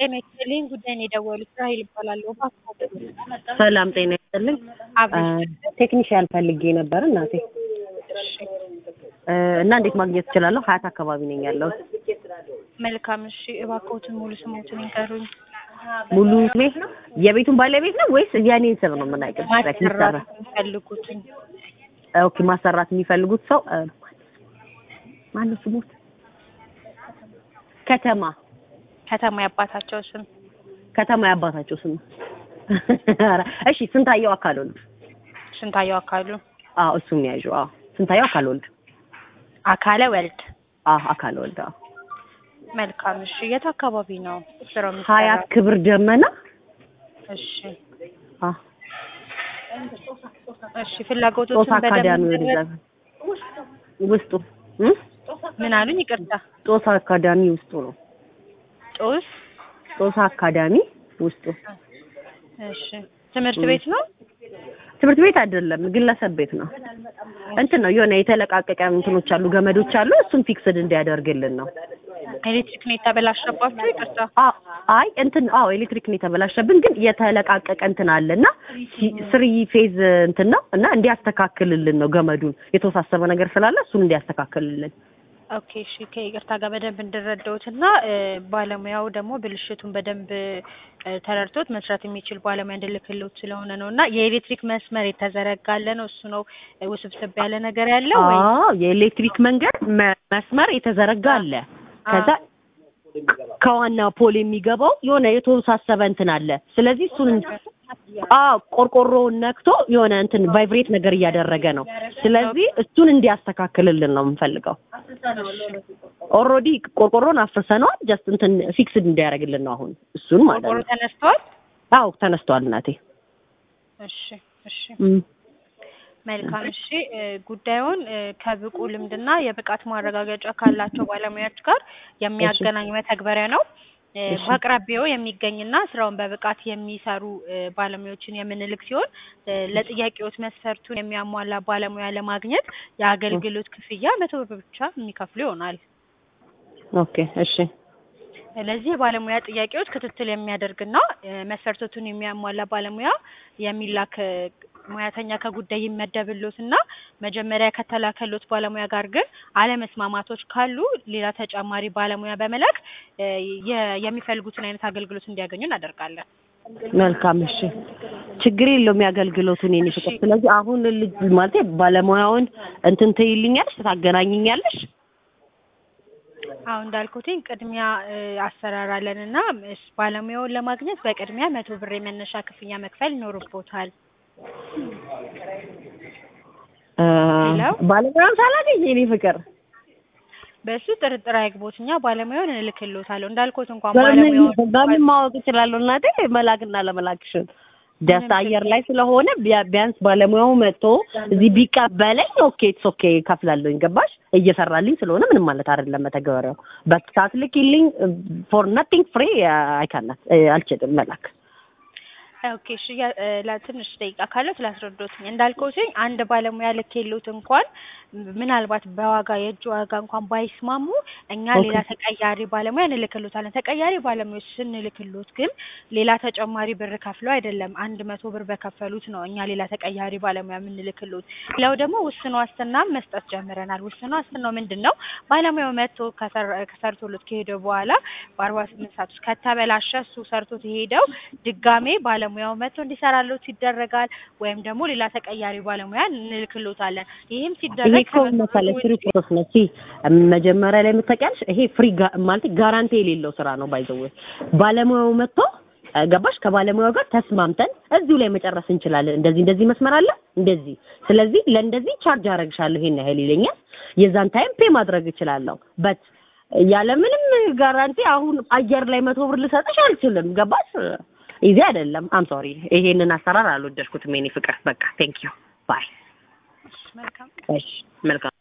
ጤና ይስጥልኝ ጉዳይ ነው የደወሉት ራሄል እባላለሁ። ሰላም ጤና ይስጥልኝ። አብረሽ ቴክኒሽያን ፈልጌ ነበር እናቴ እ እና እንዴት ማግኘት እችላለሁ? ሀያት አካባቢ ነኝ ያለሁት። መልካም እሺ፣ እባክዎትን ሙሉ ስሞትን ይንገሩኝ። ሙሉ ቤት ነው የቤቱን ባለቤት ነው ወይስ የኔን ስም ነው የምናውቀው? ማሰራት የሚፈልጉትን ኦኬ ማሰራት የሚፈልጉት ሰው እ ማነው ስሞት? ከተማ ከተማ ያባታቸው ስም ከተማ ያባታቸው ስም ኧረ እሺ ስንታየው አካል ወልድ ስንታየው አካሉ አዎ እሱም ያዡ አዎ ስንታየው አካል ወልድ አካለ ወልድ አዎ አካል ወልድ አዎ መልካም እሺ የት አካባቢ ነው ስራው ሀያት የሚሰራው ክብር ደመና እሺ አዎ እሺ ፍላጎቶትን ጦሳ አካዳሚ በደንብ ወደዛ ውስጡ እ ምን አሉኝ ይቅርታ ጦሳ አካዳሚ ውስጡ ነው ጦስ ጦሳ አካዳሚ ውስጡ እሺ ትምህርት ቤት ነው ትምህርት ቤት አይደለም ግለሰብ ቤት ነው እንትን ነው የሆነ የተለቃቀቀ እንትኖች አሉ ገመዶች አሉ እሱን ፊክስድ እንዲያደርግልን ነው ኤሌክትሪክ ነው የተበላሸባችሁ ይቅርታ አ- አይ እንትን አዎ ኤሌክትሪክ ነው የተበላሸብን ግን የተለቃቀቀ እንትን አለና ስሪ ፌዝ እንትን ነው እና እንዲያስተካክልልን ነው ገመዱን የተወሳሰበ ነገር ስላለ እሱን እንዲያስተካክልልን ኦኬ እሺ ከይቅርታ ጋር በደንብ እንድረዳውት እና እ፣ ባለሙያው ደግሞ ብልሽቱን በደንብ እ፣ ተረድቶት መስራት የሚችል ባለሙያ እንድልክልዎት ስለሆነ ነው እና የኤሌክትሪክ መስመር የተዘረጋለ ነው እሱ ነው እ፣ ውስብስብ ያለ ነገር ያለው ወይ አዎ የኤሌክትሪክ መንገድ መ- መስመር የተዘረጋ አለ ከዛ ከዋና ፖል የሚገባው የሆነ የተወሳሰበ እንትን አለ ስለዚህ እሱን አዎ ቆርቆሮውን ነክቶ የሆነ እንትን ቫይብሬት ነገር እያደረገ ነው ስለዚህ እሱን እንዲያስተካክልልን ነው የምንፈልገው ኦልሬዲ ቆርቆሮን አፍርሰነዋል ጀስት እንትን ፊክስድ እንዲያደርግልን ነው አሁን እሱን ማለት ቆርቆሮ ነው ተነስተዋል አዎ ተነስቷል እናቴ እሺ እሺ እም። መልካም እሺ እ፣ ጉዳዩን እ፣ ከብቁ ልምድና የብቃት ማረጋገጫ ካላቸው ባለሙያዎች ጋር የሚያገናኝ መተግበሪያ ነው እ፣ እሺ። በአቅራቢያው የሚገኝና ስራውን በብቃት የሚሰሩ እ፣ ባለሙያዎችን የምንልክ ሲሆን እ፣ ለጥያቄዎት መስፈርቱን የሚያሟላ ባለሙያ ለማግኘት የአገልግሎት ክፍያ መቶ ብር ብቻ የሚከፍሉ ይሆናል። ኦኬ እሺ ለዚህ የባለሙያ ጥያቄዎች ክትትል የሚያደርግና እ፣ መስፈርቶቱን የሚያሟላ ባለሙያ የሚላክ እ፣ ሙያተኛ ከጉዳይ ይመደብሎትና መጀመሪያ ከተላከሎት ባለሙያ ጋር ግን አለመስማማቶች ካሉ ሌላ ተጨማሪ ባለሙያ በመላክ እ፣ የ- የሚፈልጉትን አይነት አገልግሎት እንዲያገኙ እናደርጋለን። መልካም እሺ ችግር የለውም የአገልግሎቱን የኔ ፍቅር ስለዚህ አሁን ልጅ ማለት ባለሙያውን እንትን ትይልኛለሽ ታገናኝኛለሽ አሁን እንዳልኩትኝ ቅድሚያ እ፣ አሰራር አለንና እስ- ባለሙያውን ለማግኘት በቅድሚያ መቶ ብር የመነሻ ክፍያ መክፈል ይኖርቦታል። እ፣ ሄሎ? ባለሙያውን ሳላገኝ የኔ ፍቅር በእሱ ጥርጥር አይግቦት፣ እኛ ባለሙያውን እንልክሎታለሁ። እንዳልኩት እንኳን በምን ባለሙያውን በምን ማወቅ እችላለሁ እናቴ መላክና ለመላክሽን ደስ አየር ላይ ስለሆነ ቢያ- ቢያንስ ባለሙያው መጥቶ እዚህ ቢቀበለኝ ኦኬ ኢትስ ኦኬ ከፍላለሁኝ ገባሽ እየሰራልኝ ስለሆነ ምንም ማለት አይደለም መተግበሪያው በሳት ልኪልኝ ፎር ነቲንግ ፍሪ አይካናት አልችልም መላክ ኦኬ እሺ ያ- እ፣ ለትንሽ ደቂቃ ካለው ስላስረዶትኝ እንዳልኩትኝ አንድ ባለሙያ ልኬሎት እንኳን ምናልባት በዋጋ የእጅ ዋጋ እንኳን ባይስማሙ እኛ ኦኬ። ሌላ ተቀያሪ ባለሙያ እንልክሎታለን። ተቀያሪ ባለሙያዎች ስንልክሎት ግን ሌላ ተጨማሪ ብር ከፍለው አይደለም አንድ መቶ ብር በከፈሉት ነው እኛ ሌላ ተቀያሪ ባለሙያ የምንልክሎት። ሌላው ደግሞ ውስን ዋስትና መስጠት ጀምረናል። ውስን ዋስትናው ምንድን ነው? ባለሙያው መጥቶ ከሰር- ከሰርቶሎት ከሄደ በኋላ በአርባ ስምንት ሰዓት ውስጥ ከተበላሸ እሱ ሰርቶት የሄደው ድጋሜ ባለሙያው መጥቶ እንዲሰራሎት ይደረጋል። ወይም ደግሞ ሌላ ተቀያሪ ባለሙያ እንልክሎታለን። ይህም ይሄ ሲደረግ እኮ መሰለሽ ፍሪ ፕሮሰስ ነው። እሺ መጀመሪያ ላይ የምታውቂያለሽ ይሄ ፍሪ ጋ- ማለት ጋራንቲ የሌለው ስራ ነው። ባይዘው ባለሙያው መጥቶ እ፣ ገባሽ ከባለሙያው ጋር ተስማምተን እዚሁ ላይ መጨረስ እንችላለን። እንደዚህ እንደዚህ መስመር አለ እንደዚህ፣ ስለዚህ ለእንደዚህ ቻርጅ አደርግሻለሁ ይሄን ያህል ይለኛል። የዛን ታይም ፔ ማድረግ እችላለሁ። በት ያለምንም ጋራንቲ አሁን አየር ላይ መቶ ብር ልሰጥሽ አልችልም። ገባሽ? ኢዚ አይደለም። አም ሶሪ ይሄንን አሰራር አልወደድኩትም የኔ ፍቅር። በቃ ቴንክ ዩ ባይ። መልካም እሺ መልካም